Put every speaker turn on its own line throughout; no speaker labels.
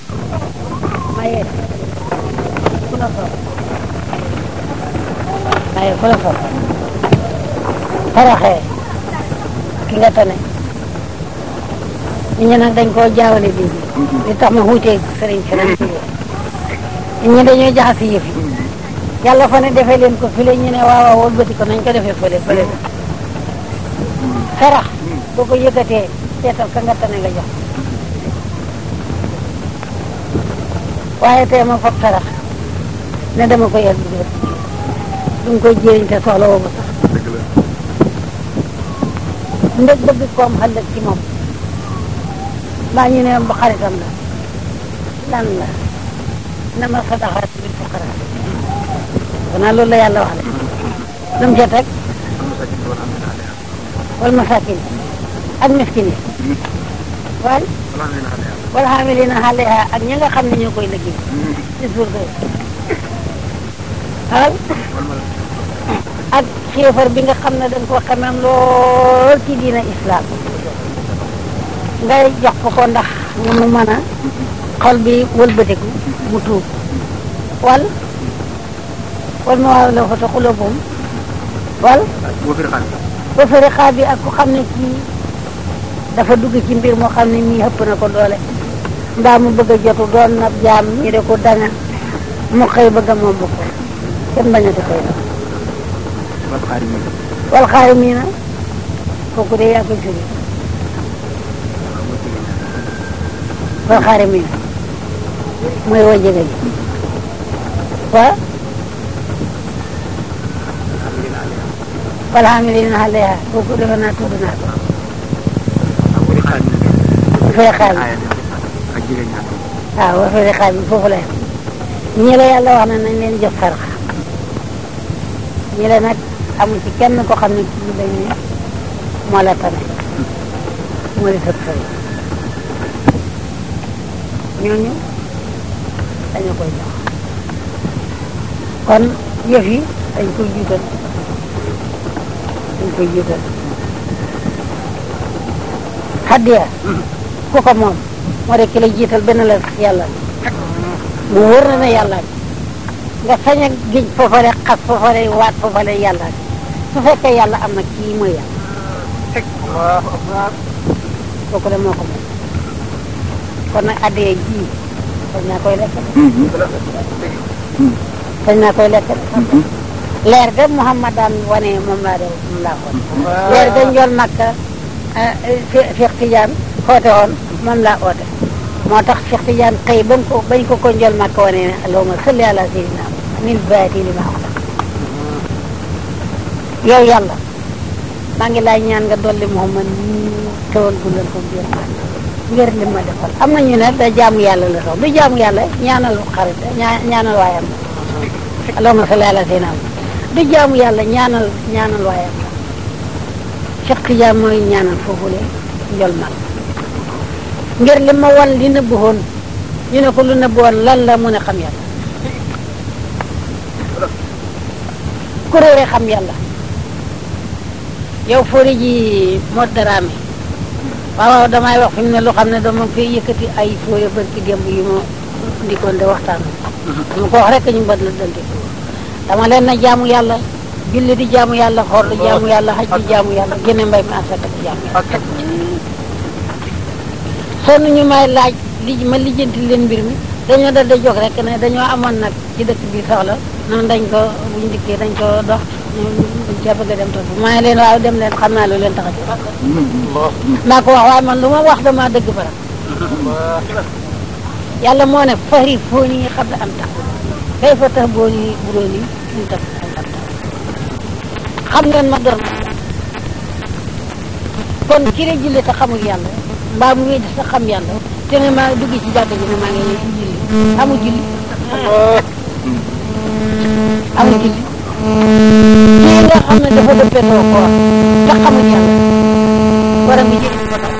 maye ku la soob maye ku la soob toroxee ki nga tane nit ñi nag dañ koo jaawale bii li tax ma wuutee sëriñ si nag nit ñi dañoo jaxasi yëf yi yàlla fa ne defee leen ko file ñu ne waaw waaw wëlbati ko nañ ko defee fële fële sarax boo ko yëkkatee seetal ka nga tane nga jox waaye tey ma foog sarax ne dama ko yer bi du nga koy jëriñ te soxla woo ko sax ndeg bëgg koom xëllëg ci moom mbaa ñu ne ba xaritam la lan la nama sadaxaat bil fuqara xanaa loolu la yàlla wax de lu mu ca teg wal masakin ak miskin yi waaye wala xaamilina alayha ak ñi nga xam ne ñoo koy liggéey ci suur ga waaw ak xéefar bi nga xam ne dañ ko xamem lool ci diina islam ngay jox ko ko ndax nga mu mën a xol bi wëlbatiku mu tuub wal wal ma waaw la fa ta xulóobum wal ba fëri xaar bi ak ku xam ne kii dafa dugg ci mbir moo xam ne mii xëpp na ko doole mbaa mu bëgg a jotu doon na jaam ñi de ko danga mu xëy bëgg a moom ko kenn bañati koy doon wal xaari mii na kooku de yaa koy firi wal xaari mii na mooy woo jege ji wa wal xaamilina alayha kooku defe naa tudd naa ko fay xaar bi waaw wa fay xaar bi foofu la ñi la yàlla wax na nañ leen jox sarax ñi la nag amul ci kenn ko xam ne kii dañ ne moo la tane moo di sëb sëriñ ñooñu dañu koy jox kon yëf yi dañ koy jiital dañ koy jiital xaddiya ku ko moom moo de ki la jiital benn la yàlla mu wóor na ne yàlla nga sañ a géej foofale xas foofale waat foofale yàlla su fekkee yàlla am na kii mooy yàlla kooku de moo ko moom kon nag addee ji sañ naa koy lekk sañ naa koy lekk leer ga Muhammad daan wane moom laa de moom laa xool leer ga njool Makka Cheikh Tidiane xoote woon moom laa oote moo tax Cheikh Tidiane xëy bañ ko bañ ko ko njool Makka wane ne allahumma salli ala sayyidina min baati li ma wax yow yàlla maa ngi laay ñaan nga dolli Muhammad nii tewal gulal ko biir maa ngir li ma defal am na ñu ne da jaamu yàlla la sax du jaamu yàlla ñaanal xarit ñaanal waayam allahumma salli ala sayyidina du jaamu yàlla ñaanal ñaanal waayam Cheikh Tidiane mooy ñaanal foofule njol mag ngir li ma wan li nëbbu woon ñu ne ko lu nëbbu woon lan la mun a xam yàlla ku réere xam yàlla yow fóori ji moo daraame waaw waaw damay wax fi mu ne lu xam ne dama koy yëkkati ay fóore barki démb yu ma ndikoon de waxtaan dama ko wax rek ñu mbët la dante dama leen na jaamu yàlla julli di jaamu yàlla xoor di jaamu yàlla xaj di jaamu yàlla génne mbay mi asaka di jaamu yàlla sonn ñu may laaj li ma lijjanti leen mbir mi dañoo dal da jóg rek ne dañoo amoon nag ci dëkk bi soxla noonu dañ ko buñ dikkee dañ ko dox buñ ca bëgg a dem toog maa ngi leen waaw dem leen xam naa lu leen tax a jóg naa ko wax waaye man lu ma wax dama dëgg bara yàlla moo ne fari foo ñi nga xam ne am tax kay fa tax boo ni buróo ni ñu tax xam ngeen ma doon kon ki la julli te xamul yàlla mbaa mu wéy di sa xam yàlla te ne maa dugg ci jàkka ji ne maa ngi ñëw ci julli amul julli amul julli kii nga xam ne dafa dëppetoo koor te xamul yàlla war a mi jëriñ ko tax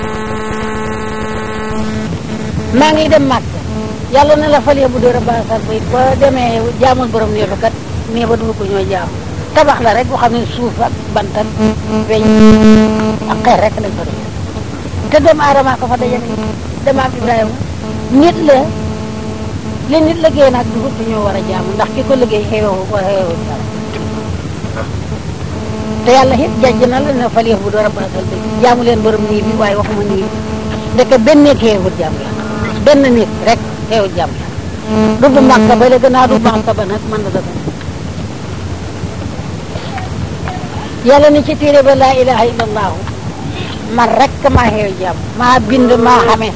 maa ngi dem màkk yàlla na la falee bu dóor a baasal ba it ba demee jaamul borom nee ba kat nee ba dugg ko ñoo jaam tabax la rek boo xam ne suuf ak bantan weñ ak xeer rek lañ ko def te doomu aadama ko fa dajale demaam Ibrahima nit la li nit liggéey nag du du ñoo war a jaamu ndax ki ko liggéey xeewoo ko xeewoo jaamu te yàlla it jajj na la ne fal yëf bu door a baasal bi jaamu leen borom nii bi waaye waxuma nii bi ndeke benn nit xeewut jaamu yàlla benn nit rek xeewut jaamu yàlla du bu màkka ba la gannaaw du màkka ba nag mën na dëgg yàlla ni ci téere ba laa ilaha illallahu man rek maa xeew jaam maa bind maa xamee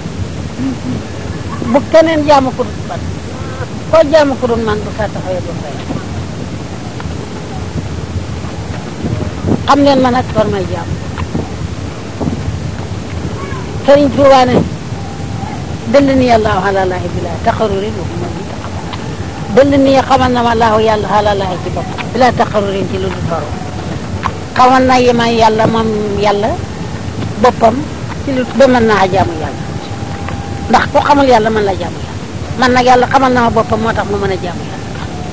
bu keneen jaamu ko dul man koo jaamu ko dul man bu sa taxawee du fay xam leen ma nag war may jaam sëriñ Tuubaa ne dëll ni yàllaahu ala laahi bila taxaruri lu ma ni taxamal dëll ni xamal na ma laahu yàlla ala laahi ci bopp bila taxarurin ci lu dul toru xamal na yi ma yàlla moom yàlla boppam ci lu ba mën naa jaamu yàlla ndax ku xamul yàlla mën la jaamu yàlla man nag yàlla xamal na ma boppam moo tax mu mën a jaamu yàlla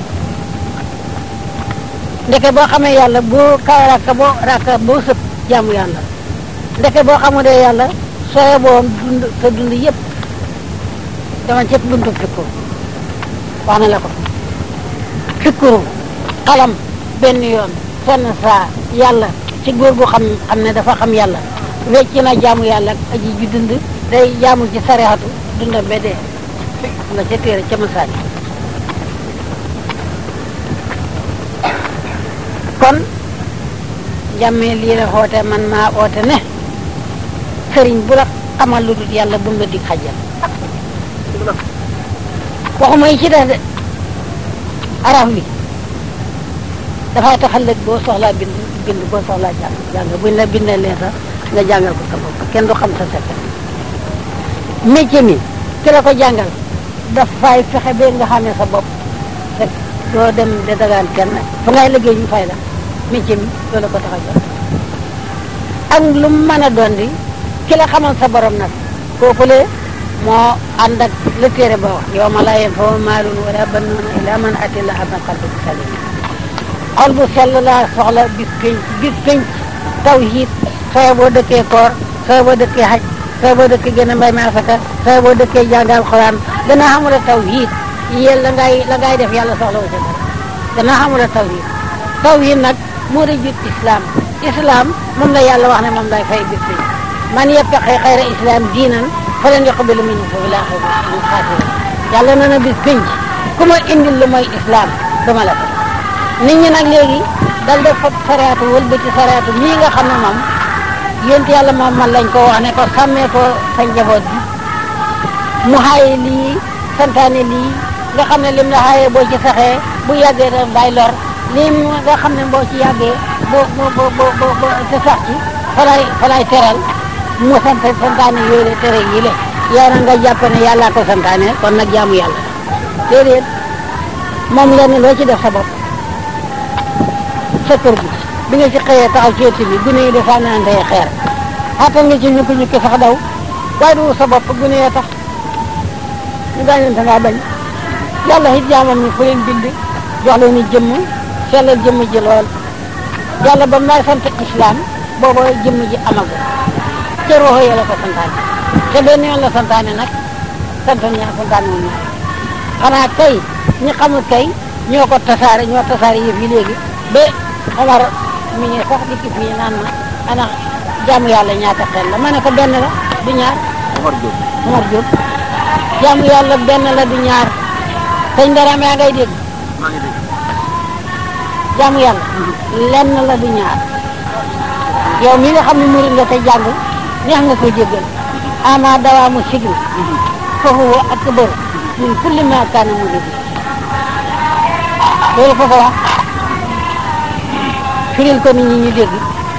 ndeke boo xamee yàlla boo ka raka boo raka boo sëb jaamu yàlla ndeke boo xamulee yàlla sooye boo dund sa dund yëpp dama cëpp buntu fikkur wax na la ko fikkuru xalam benn yoon fenn saa yàlla ci góor gu xam xam ne dafa xam yàlla wecc na jaamu yàlla ak aji ju dund day jaamu ci sarexatu dundam ba dee nga ca téere ca masaani kon jàmmee lii la xoote man maa oote ne sëriñ bu la xamal lu dul yàlla bu mu la dig xajal waxuma yi ci def de araf wi dafay tax ëllëg boo soxlaa bind bind boo soxlaa jàng jàng buñ la bindee leen sax nga jàngal ko sa bopp kenn du xam sa secret métier mi ki la ko jàngal dafay fexe ba nga xamee sa bopp fekk doo dem de dagaan kenn fa ngay liggéey ñu fay la métier mi loolu ko tax a jot ak lu mu mën a doon di ki la xamal sa borom nag kooku le moo ànd ak la téere ba wax yow ma laa yanfa'u maalun wala banuuna illaa man ataa llaaha bi qalbin saliim xol bu sell laa soxla bis penc bis penc tawhiid sooy boo dëkkee koor sooy boo dëkkee xaj sooy boo dëkkee gën a mbay mi asaka sooy boo dëkkee jàng alxuraan gën a xamula tawhiid yéen la ngay la ngay def yàlla soxla wu ca dara gën a xamula tawhiid tawhiid nag moo di jut islam islam moom la yàlla wax ne moom lay fay bis penc man yabtaqi xayra islam diinan falan yuqbala minhu wa huwa fil aaxirati minal xaasiriin yàlla na na bis penc ku ma indil lu mooy islam dama la ko nit ñi nag léegi dal def fab sariatu wëlbati sariatu mii nga xam ne moom yént yàlla moom man lañ ko wax ne ko sàmmee ko sa njaboot bi mu xaaye lii santaane lii nga xam ne lim la xaaye boo ci saxee bu yàggee da day lor lim nga xam ne boo ci yàggee boo boo boo boo boo te sax ci falay falay teral mu sant santaane yooyu la tere yi le yow na nga jàpp ne yàllaa ko santaane kon nag jaamu yàlla déedéet moom lenn loo ci def sa bopp sa kër gi bi nga ci xëyee taxaw ci ëtt bi gune yi di sànnante xeer xaatal nga ci ñukki ñukki sax daw waaye du sa bopp gune yee tax ñu gaañante ngaa bañ yàlla it jaamam ñi fu leen bind jox leen ni jëmm sellal jëmm ji lool yàlla ba may sant islam booba jëmm ji amagu ca roxo ya la ko santaane te benn yoon la santaane nag sant ñaa santaane wu ñaar xanaa kay ñi xamul kay ñoo ko tasaare ñoo tasaare yëf yi léegi ba Omar mi ngi sax dikki fii naan ma ana jaamu yàlla ñaata xel la ma ne ko benn la du ñaar
Omar Diop
Omar Diop jaamu yàlla benn la du ñaar sëñ Daraame yaa ngay dégg
maa ngi dégg
jaamu yàlla lenn la du ñaar yow mi nga xam ne murid nga te jàng neex nga ko jéggal ama dawaamu sigri foofu wa akbar min kulli ma kaana murid loolu foofu wax firil ko nit ñi ñu dégg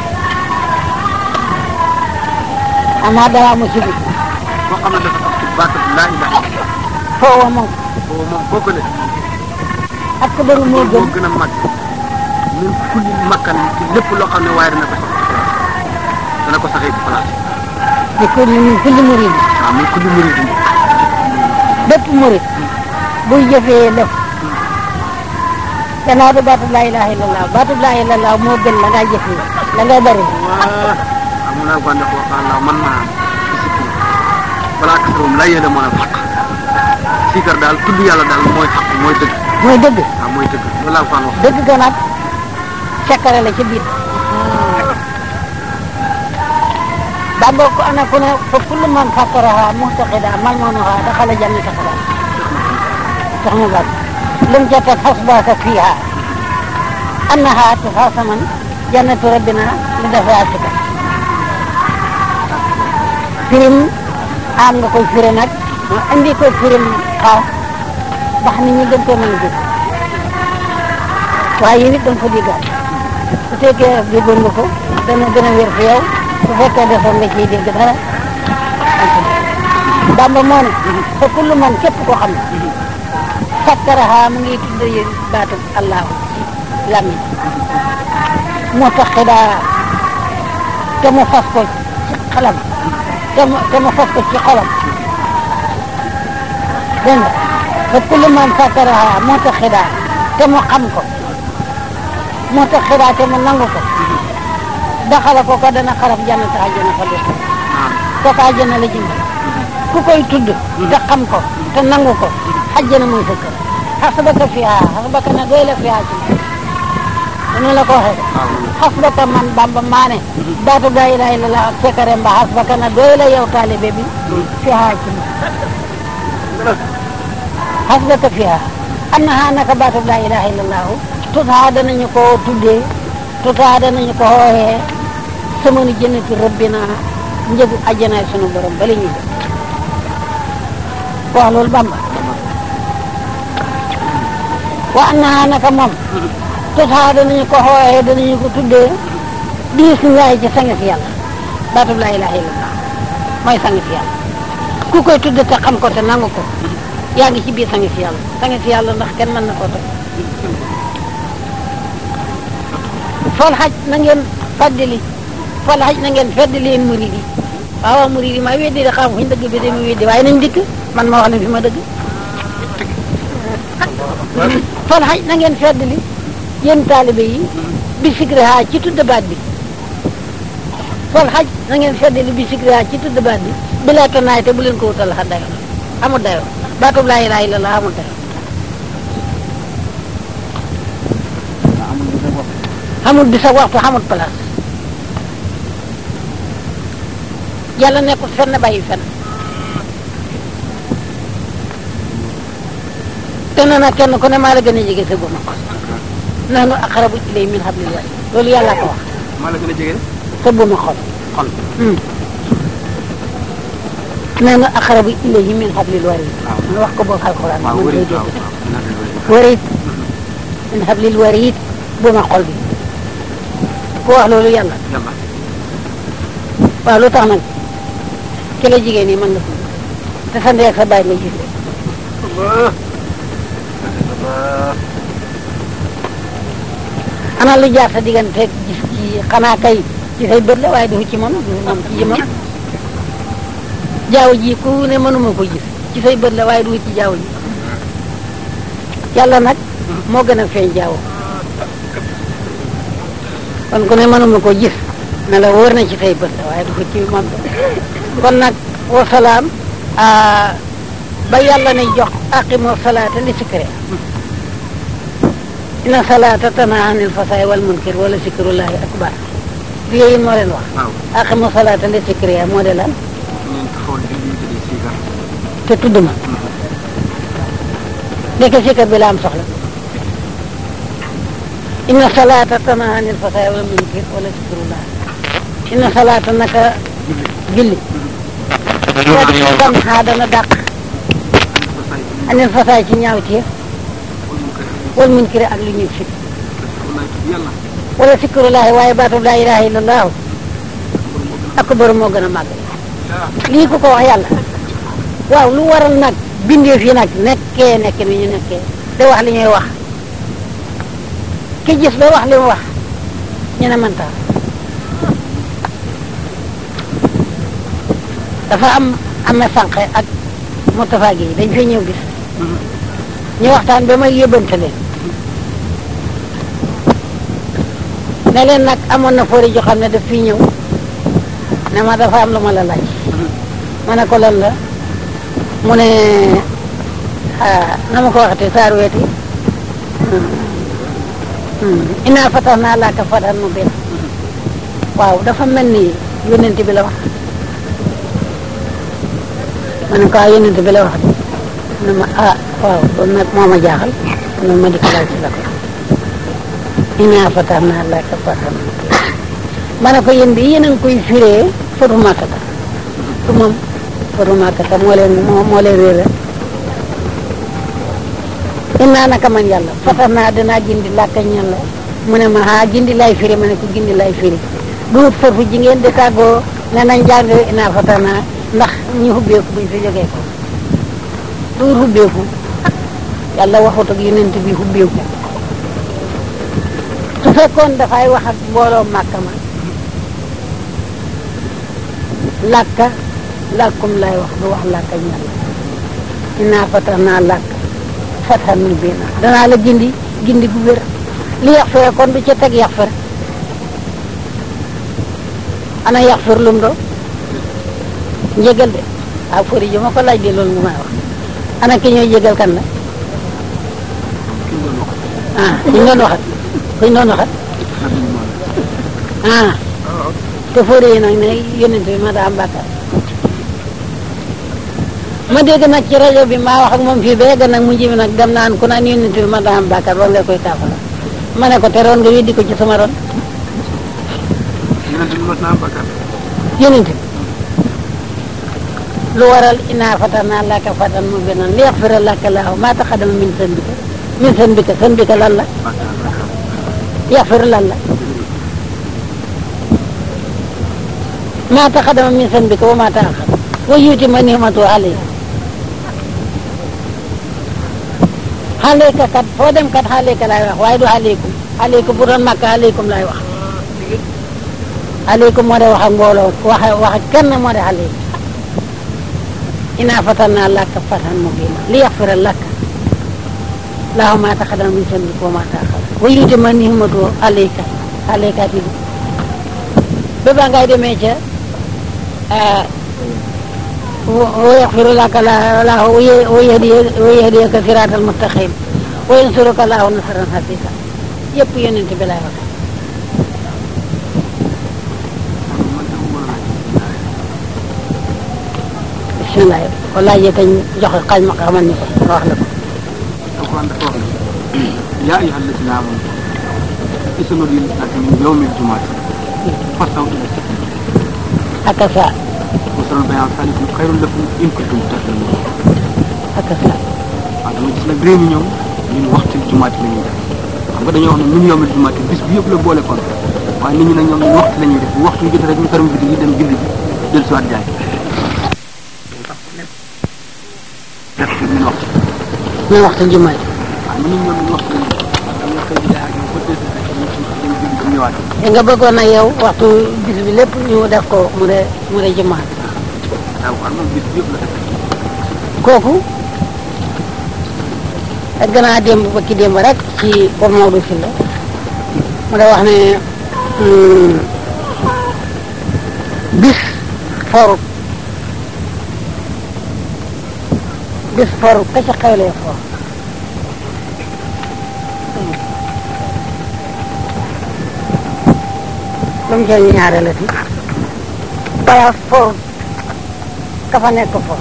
ama dawaamu sigri
koo xam ne dafa tax ci baatu laa ilaha illallah
foofu wa moom
boobu moom boo ko ne
akbaru moo gën
moo gën a mag min kulli makkan ci lépp loo xam ne waaye dana ko sax dana ko saxee ci place
di kulli min kulli murid
waaw min kulli murid
bépp murid buy jëfee def gannaaw du baatu laa ilaha illallah baatu laa ilaha illallah moo gën la ngay jëfee la ngay bari
waa amu naa bande ko waxaan la man maa discipline balaa kasarum la yéene mën a faq siikar daal tudd yàlla daal mooy xaq mooy dëgg
mooy dëgg
waaw mooy dëgg loolu laa faan wax
dëgg ga nag sekkare la ci biir Bamba ko ana ku ne fa kullu man fakkaraha muhtaqida malmanuha daxala jannata xalaat sax mu baax lum ca teg xasbaaka fiiha annaha tuxaasaman jannatu rabbina li dafa asika firim am nga koy firi nag ma indi ko firim xaas ndax nit ñi gën ko mën a dégg waaye yéen it da nga ko déggaat su fekkee déggoon nga ko dana gën a wér fi yow su fekkee defoon nga ciy dégg dara Bamba moo ne fa kullu man képp koo xam ne sakkaraha mu ngi tudd yéen baatu allahu ci làmmiñ moo tax xidaa te mu fas ko ci xalam te mu te mu fas ko ci xolam dégg nga fa kullu man sakkaraha moo tax xidaa te mu xam ko moo tax xidaa te mu nangu ko daxala ko ko dana xaraf jannata àjjana fa def kooku àjjana la jëm ku koy tudd te xam ko te nangu ko àjjana mooy sa kër xasbaka fiha xasbaka na doy la fiha ci dana la ko waxee xasbaka man bamba maane baatu gaa ilaha illallah ak sekare mba xasbaka na doy la yow taalibe bi fiha ci xasbaka fiha annaha naka baatu gaa ilaha illallah tutaa danañu ko tuddee tutaa danañu ko xooxee samanu jënnati rabbina njëgu ajjanaay sunu borom bala ñuy def wax loolu bamba wa annaha naka moom tutaa danañu ko xooxee danañu ko tuddee diis ngaay ci sangi fi yàlla baatub laa ilaha illallah mooy sangi fi yàlla ku koy tudde te xam ko te nangu ko yaa ngi ci biir sangi fi yàlla sangi fi yàlla ndax kenn mën na koo toj fal xaj na ngeen faddali fal xaj na ngeen feddali murid yi waaw waaw murid yi maa weddi de xam fuñ dëgg bi de mu weddi waaye nañ dikk man ma wax leen fi ma dëgg fal xaj na ngeen feddali yéen taalibe yi bi sikri ha ci tudd baat bi fal xaj na ngeen feddali bi sikri ha ci tudd baat bi bi laa tanaay te bu leen ko wutal xa dayo amul dayo baatub laa ilaaha illallaah amul dayo xamul bis ak waxtu xamul place yàlla nekkul fenn bàyyi fenn te nee na kenn ku ne maa la gën a jege sa góoma ko nahnu aqrabu ilay min hablil warid loolu yàlla ko wax
maa la gën a jege
sa góoma xol
xol
nahnu aqrabu ilayhi min hablil warid nu wax ko boog alxuraan
waaw
man koy
wëri
dégg
waaw waaw
warid min hablil warid góoma xol bi ku wax loolu yàlla
yàlla
waaw lu tax nag ki la jigéen ñi mën nga ko te sa ndey ak sa baay nga gis ana lu jaar sa diggante gis ci xanaa kay ci say bët la waaye du ci moom du moom ci jëmam jaaw ji ku ne mënuma ko gis ci say bët la waaye du ci jaaw ji yàlla nag moo gën a feeñ jaaw kon ku ne mënuma ko gis ne la wóor na ci say bët la waaye du ko ci moom kon nag wasalaam ba yàlla ne jox aqimu salaata li sikre inna salaata tanhaa anil fasaay wal munkar wala sikrullahi akbar li yéen moo leen wax
waaw
aqimu salaata li sikre moo de lan
ngeen taxawal di lii di siikar
te tudd ma nekk sikar bi la am soxla inna salaata tanhaa anil fasaay wal munkar wala sikrullahi inna salaata naka julli tanhaa dana dàq anil fasaay ci ñaaw ci wal munkar ak lu ñuy fit
yàlla
wala sikrullahi waaye baatub laa ilaha illallah akbar moo gën a màgg lii ku ko wax yàlla waaw lu waral nag bindeef yi nag nekkee nekk ni ñu nekkee da wax li ñuy wax ki gis ba wax li mu wax ñu ne man tax dafa am ame sànqe ak Moustapha Guèye dañ fay ñëw gis ñu waxtaan ba may yóbbante leen ne leen nag amoon na foori joo xam ne daf fi ñëw ne ma dafa am lu ma la laaj ma ne ko lan la mu ne ah na ma ko waxatee saar weeti inaa fatax naa laaka fatan mu benn waaw dafa mel ni yonent bi la wax ma ne ko ah yonent bi la wax de ne ma ah waaw loolu nag moo ma jaaxal noonu ma di ko laaj ci la ko inaa fatax naa laaka fatan mu benn ma ne ko yéen bi yéen a ngi koy firee fatu màkkata su moom fatu màkkata moo leen moo moo leen réere innaa naka man yàlla fatax naa danaa gindi làkka ñan la mu ne ma ah gindi lay firi ma ne ko gindi lay firi duut foofu ji ngeen di tàggoo ne nañ jàng innaa fatax naa ndax ñu hubbeeku buñ fi jógee ko duut hubbeeku yàlla waxut ak yonent bi hubbeeku su fekkoon dafay wax ak mbooloo màkka ma làkka làkkum lay wax du wax làkka ñan la innaa fatax naa làkk fatan mu biina danaa la gindi gindi gu wér li yax fere kon du ca teg yax fere ana yax fere lum do njëgal de waaw fori ji ma ko laaj de loolu mu may wax ana ki ñooy jégal kan la ah kuñ doon waxat kuñ doon waxat ah te fori yi nag ne yonent bi ma daa am bàkkaar ma dégg nag ci rajo bi maa wax ak moom fii ba yegg nag mu jibi nag dem naan ku naan yonent bi ma daa am bàkkaar war nga koy kaafara ma ne ko te roon nga weddi ko ci sama ron
yonent bi mos naa am bakkaar
yonent bi lu waral inaa fatanaa laka fatan mu binan li yaxfira laka laahu maa taqaddama min zanbika min zanbika zanbika lan la
bakkaar bakkaar
yaxfir lan la maa taqaddama min zanbika wa maa taaxar wa yutima nimatu alayka xaaleyka kat foo dem kat xaaleyka laay wax waaye du aleykum aleykum bu doon makka aleykum laay wax aleykum moo de wax ak mbooloo wax wax ak kenn moo de aleykum inaa fatanaa laka fatan mubiina li yaxfira laka laahu maa taqaddama min zanbika wa maa taaxara wa yutima nimatu alayka aleyka ti ba ba ngay demee ca wa yaxfiru laka laahu wa yahdiyaka siraatal mustaqim wa yansuruka laahu nasran xafiisa yëpp yonent bi laay wax
man de mu mën a
bisimilah walaay yéen kañ joxe xaaj ma xamal ni ko nga wax la ko.
alquran dafa wax ne yaa ayyuha alladina amanu isa nudiya lissalati min yawmi aljumaati fastaw ila sabili
ak sa
wa salul bayan salikum xayrun lakum in kuntum tahlamun
ak sa
waaw dama gis nag réew mi ñoom ñun waxtu jumaati la ñuy def xam nga dañoo wax ne min yawmi aljumaati bis bi yëpp la boole kon waaye nit ñi nag ñoom ñun waxtu la ñuy def bu waxtu jotee rek ñu ferme bitig yi dem julli ji dellu si waat jaay def ci min waxtu
ñu waxtu jumaa ji
waaw nit ñi ñoom ñun waxtu la ñuy def waaw nga xëy di jaay ak ñoom ba deux heures rek ñu ci dem julli dem ñëwaat
te nga bëggoon na yow waxtu bis bi lépp ñu def ko mu de mu de jumaa
waaw waaw moom bis bi yëpp la def
kooku ak gannaaw démb ba ki démb rek ci Paul Maodo Sylla mu da wax ne hum, bis forut bis forut ka ca xewlee for lu mu cee ñaare la ti place forut ka fa nekk for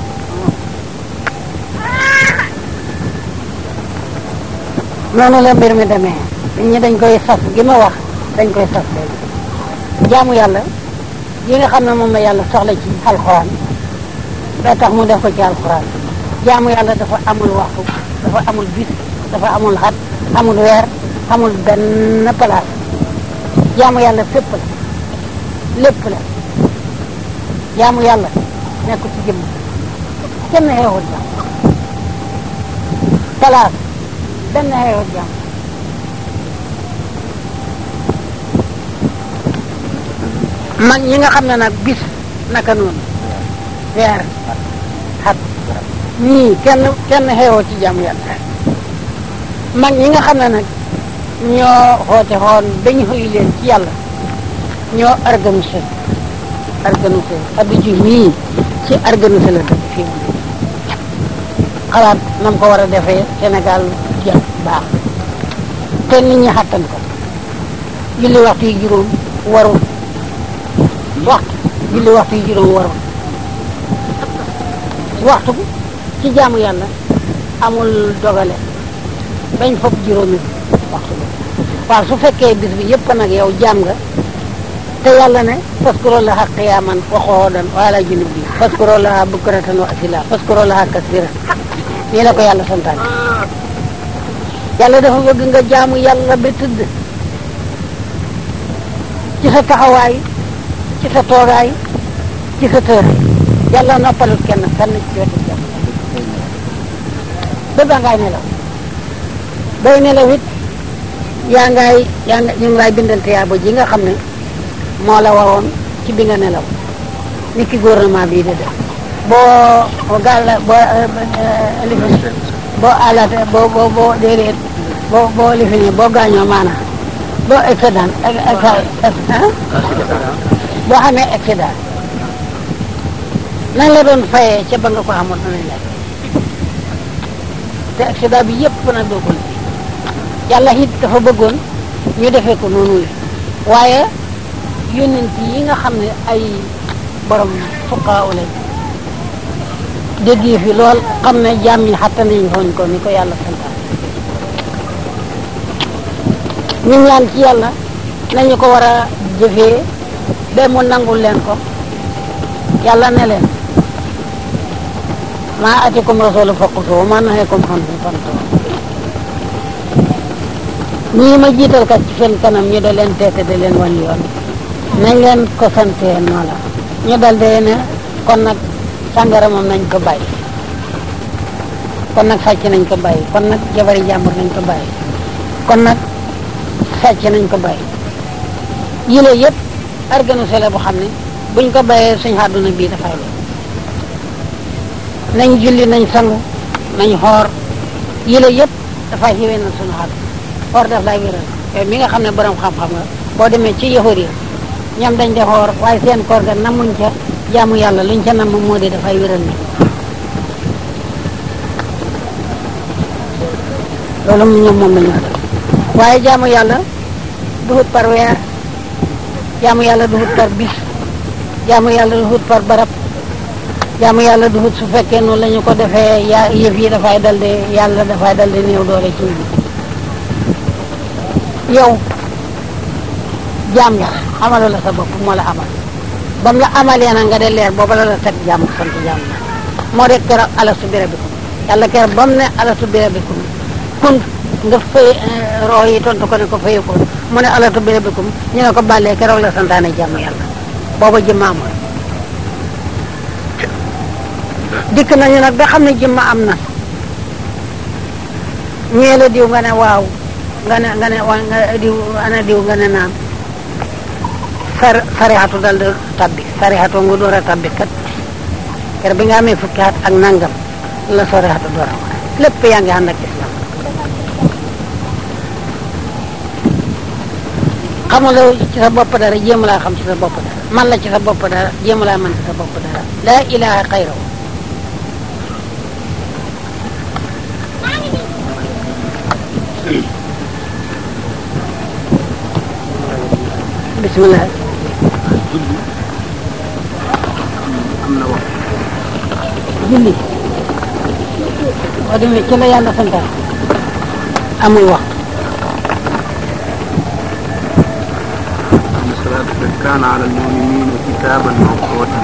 noonu la mbir mi demee nit ñi dañ koy sas gi ma wax dañ koy sas léegi jaamu yàlla yi nga xam ne moom la yàlla soxla ci alxuraan ba tax mu def ko ci alxuraan jaamu yàlla dafa amul waxtu dafa amul bis dafa amul xat amul weer amul benn place jaamu yàlla fépp la lépp la jaamu yàlla nekk ci jëmm kenn xeexut jaam place benn xeexut jaam mag ñi nga xam ne nag bis naka noonu weer xat ñii kenn kenn xeexoo ci jaamu yàlla mag ñi nga xam ne nag ñoo xoote xoon dañu xuy leen ci yàlla ñoo organisé organisé addu ji mii ci organisé la dëkk fii mu xalaat nam ko war a defee Sénégal jëm baax te nit ñi xattan ko julli waxtu yi juróom warul waxtu julli waxtu yi juróom warul waxtu ci jaamu yàlla amul dogale bañ fopp juróomi waxtu bi waaw su fekkee bis bi yëpp nag yow jaam nga te yàlla ne faskurullaha qiyaaman wa qu'uudan wa alaa junubi faskurullaha bukratan wa asila faskurullaha kasiran nii la ko yàlla santaane yàlla dafa bëgg nga jaamu yàlla ba tëdd ci sa taxawaay ci sa toogaay ci sa tëraay yàlla noppalut kenn fenn ci wetu jàmm ba ba ngaay nelaw bay nelaw it yaa ngay yaa nga ñu ngi lay bindal tiyaaba ji nga xam ne moo la waroon ci bi nga nelaw ni ki gouvernement bii di def boo gàlla boo lifin boo alate boo boo boo déedéet boo boo lifine boo gaañoo maanaam boo excédent boo xamee excédent nañ la doon fayee ca ba nga ko xamul nañ la te excédent bi yëpp nag doo ko liggéey yàlla it dafa bëggoon ñu defee ko noonu la waaye yónnent yi nga xam ne ay borom fuqaa lañ dégg fi lool xam ne jaam ñi xatta nañ xooñ ko ni ko yàlla santaan ñu ñaan ci yàlla nañu ko war a jëfee ba mu nangul leen ko yàlla ne leen maa atikum rasulu faqutu wa maa naheekum anhu fantahu ñii ma jiital kat ci seen kanam ñu da leen teete da leen wan yoon nañ leen ko santee noo la ñu dal dee ne kon nag sàngara moom nañ ko bàyyi kon nag sàcc nañ ko bàyyi kon nag jabari jàmbur nañ ko bàyyi kon nag sàcc nañ ko bàyyi yile yëpp organisé la bu xam ne buñ ko bàyyee suñ àdduna bii dafay lo nañ julli nañ sangu nañ xoor yile yëpp dafay xiwee na suñu àdduna xoor daf lay wéral yow mi nga xam ne borom xam-xam nga boo demee ci yahud yi ñoom dañ de xoor waaye seen koor ga namuñ ca jaamu yàlla luñ ca nam moo di dafay wéral ni loolu mu ñoom moom la ñu def waaye jaamu yàlla duhut par weer jaamu yàlla duhut par bis jaamu yàlla duhut par barab jaamu yàlla duhut su fekkee noonu la ñu ko defee yaa yëf yi dafay dal de yàlla dafay dal de néew doole ci nit yow jaam la amalu la sa bopp moo la amal bam la amalee na nga de leer booba la la teg jaam sant jaam la moo de keroog alastu bi rabbikum yàlla keroog bam ne alastu bi rabbikum kun nga fay roo yi tontu ko ne ko fayu ko mu ne alastu bi rabbikum ñu ne ko bàllee keroog la santaane jaamu yàlla booba jëmma amul dikk nañu nag ba xam ne jëmma am na ñee la diw nga ne waaw nga ne nga ne wa nga diw ana diw nga ne naam sar sarixatu dal di tabbi sarixatu nga door a tabbi kat ker bi nga amee fukki at ak nangam la sarixatu door a war lépp yaa ngi ànd ak islam xamuloo ci sa bopp dara jéem laa xam ci sa bopp dara man la ci sa bopp dara jéem laa man ci sa bopp dara laa ilaha xayrahu bismillah
julli am na wax
julli boo demee ci la yàlla santaane amul wax
inna salaata kaana ala al-mu'miniina kitaaban mawquutan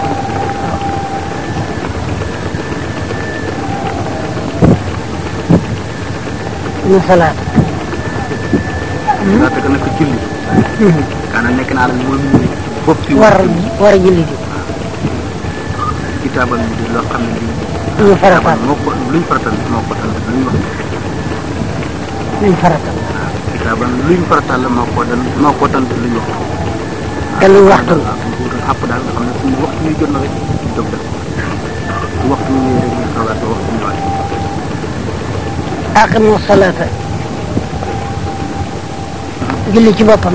na salaat
salaata ga naka julli kaana nekk na ala al-mu'miniina bopp ci
war war a julli di
kitaaban mu di loo xam ne lii
ñu farataal
moo ko luñ faratal moo ko tal luñ wax
nañ farataal
kitaaban luñ faratal la moo ko dal moo ko tal luñ wax
te luñ waxtu la
waaw bu wutal àpp daal nga xam ne suñu waxtu wi jot na rek ñu jóg def su waxtu wi ñëwee rek ñu xalaat ba waxtu ñëwaat
aqimu salaata julli ci boppam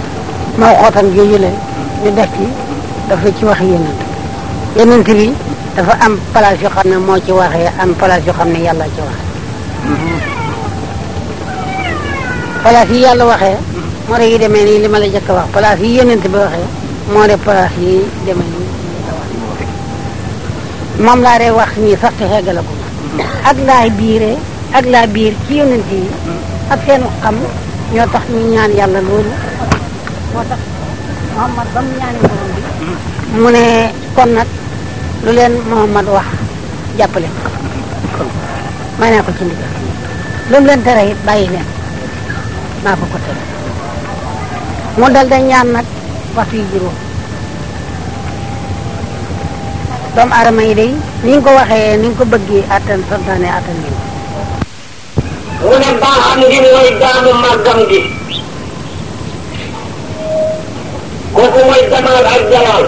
moo xootan jooju le ñu def ci dafa ci wax yenent yenent bi dafa am place yoo xam ne moo ci waxee am place yoo xam ne yàlla ci waxee place yi yàlla waxee moo de yi demee nii li ma la jëkk a wax place yi yonent bi waxee moo de place yi demee nii moom laa de wax nii sax te xeggala ko ak laay biire ak laa biir ci yonent yi ak seen xam ñoo tax ñu ñaan yàlla loolu moo tax Muhammad ba mu ñaani borom bi mu ne kon nag lu leen Muhammad wax jàppale may naa ko ci ndigal lu mu leen tere it bàyyi leen maa ko ko tere mu dal da ñaan nag waxtu yu juróom doomu aadama yi day ni nga ko waxee ni nga ko bëggee attan santaane attan bi
mu ne baaxam gi mooy jaamu màggam gi kooku mooy jamaal ak jalaal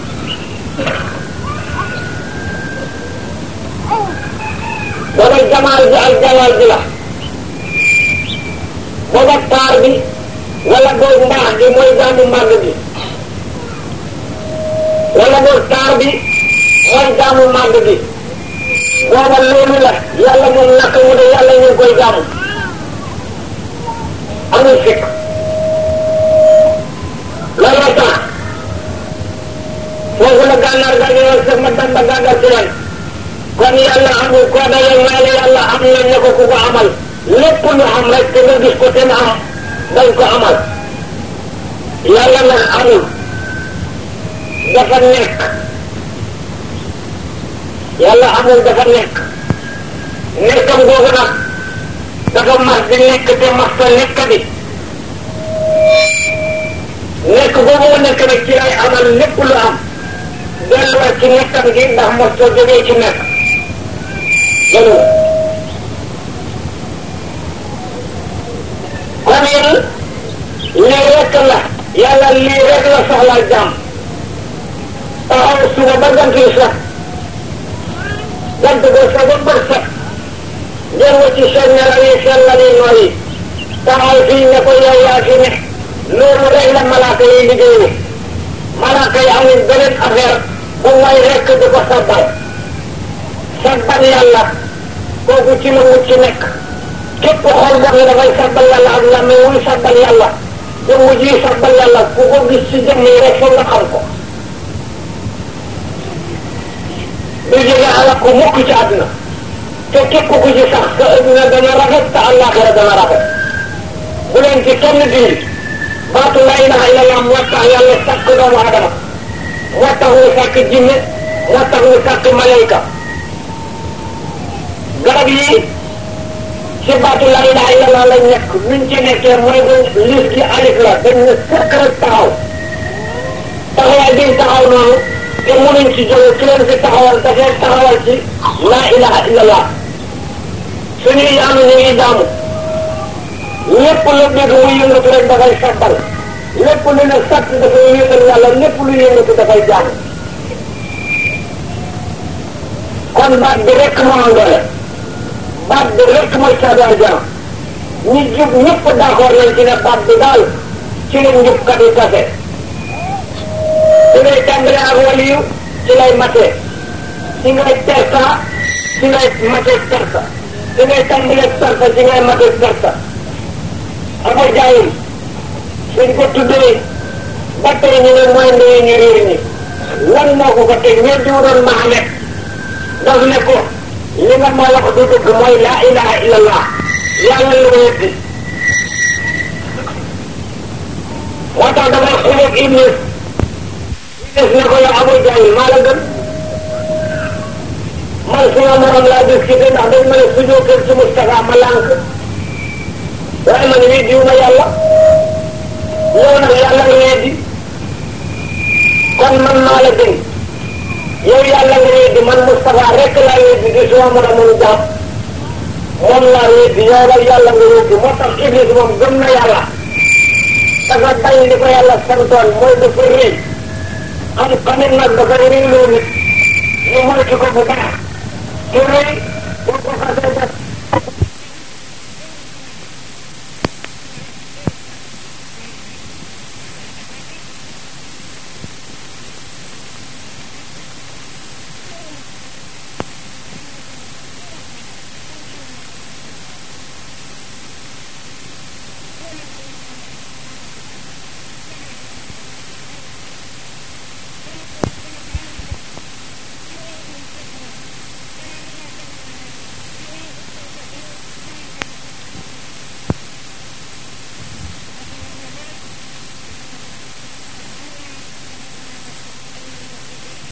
booba jamaal bi ak jalaal bi la booba taar bi wala boog mbaax gi mooy jaamu màgg gi wala boog taar bi mooy jaamu màgg gi booba loolu la yàlla moom naka mu de yàlla ñu ngi koy jaamu amul fekk looloo tax foofu la gànnaar ga ñëwal sa ma damba gàggal si leen kon yàlla amul koo daje may la yàlla am na ne ko ku ko amal lépp lu am rek te nga gis ko te na am dañ ko amal yàlla nag amul dafa nekk yàlla amul dafa nekk nekkam googu nag dafa mas di nekk te mas ta nekk bi nekk boobu mu nekk nag ci lay amal lépp lu am delluwaat ci nekkam gi ndax mos ta jógee ci nekk loolu kon yéen lii rek la yàlla lii rek la soxlaa jàmm taxaw suba ba gant yi sax gant ko sa ba bët sax jël ci seen nelaw yi seen la yi nooyi taxaw fii ne ko yow yaa fi ne loolu rek la malaaka yi liggéeyu malaaka yi amuñ beneen affaire bu mooy rekk di ko sabbal sabbal yàlla kooku ci la mucc nekk képp xol boo xam ne dafay sabbal yàlla ak la mais muy sabbal yàlla jëmm ji sabbal yàlla ku ko gis ci jëmm yi rek foog nga xam ko du jóge alak ko mukk ci àdduna te képp ku ci sax sa adduna dana rafet te àllaaxira dana rafet bu leen ci kenn dindi baatu la ilaha illallah moo tax yàlla sàkk doomu adama moo tax mu sàkk jinne moo tax mu sàkk malayka garab yi ci baatu la ilaha illallah lañ nekk luñ ci nekkee mooy dañ lis gi alif la dañ ne sëkk rek taxaw taxawaay biñ taxaw noonu te mënuñ ci jóge ki leen fi taxawal dafay taxawal ci la ilaha illallah suñuy jaamu ñu ngi jaamu lépp lu dégg muy yëngatu rek dafay sabbal lépp lu ne sàtt dafay wéetal yàlla lépp lu yëngatu dafay jaamu kon baat bi rek moo am doole baat bi rek mooy saadaan jaam ñi jub ñëpp d'accord nañ ci ne baat bi daal ci la njubkat yi tase ci ngay tàmbale ak waliyu ci lay matee ci ngay terta ci ngay matee terta ci ngay tàmbale terta ci ngay matee terta ama jaayum suñ ko tuddee ba tey ñu ne mooy ndeyu ñu réer ñi lan moo ko ko teg ñeen di doon Mahamed daf ne ko li nga ma wax du dëgg mooy laa ilaha illallah yàlla lu weddi moo tax damay xuleeg iblis iblis ne ko yow Abu Jahl maa la gën man suma morom laa discuté ndax dañ ma ne sujoo kër ci Moustapha ma lànk waaye man weddiwu ma yàlla yow nag yàlla nga weddi kon man maa la gën yow yàlla nga weddi man Moustapha rek laa weddi di suma moromam jaam moom laa weddi yow nag yàlla nga weddi moo tax iblis moom gëm na yàlla dafa bañ li ko yàlla santoon mooy dafa rëy am xamit nag dafa réyloo nit ñu moytu ko bu baax te rëy